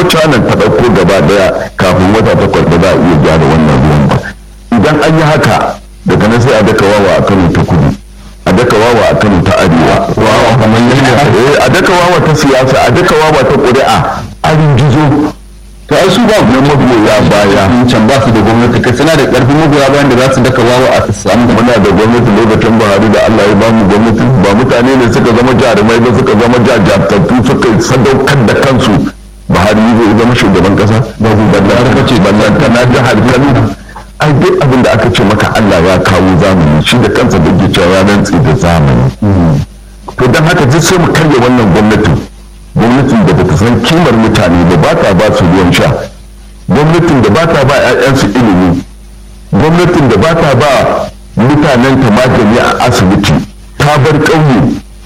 canan ta ɗauko gaba daya kafin wata takwas ba za a iya gyara wannan ruwan ba idan an yi haka daga nan sai a daka wawa a kano ta kudu a daka wawa a kano ta arewa wawa kamar yadda a daka wawa ta siyasa a daka wawa ta ƙuri'a a ringizo to ai su ba na magoya baya can ba su da gwamnati kai suna da karfin magoya bayan da za su daka wawa a samu da muna da gwamnati lokacin buhari da allah ya ba mu gwamnati ba mutane ne suka zama jarumai ba suka zama jajjatattu suka sadaukar da kansu buhari zai zama shugaban kasa ba ku ballan ce ballan tana jihar kano ai duk abin da aka ce maka allah ya kawo zamani shi da kansa da ke cewa ya rantsi da zamani to don haka duk sai mu karya wannan gwamnatin gwamnatin da bata san kimar mutane da ba ta ba su ruwan sha gwamnatin da ba ta ba 'ya'yansu ilimi gwamnatin da ba ta ba mutanen ta magani a asibiti ta bar ƙauye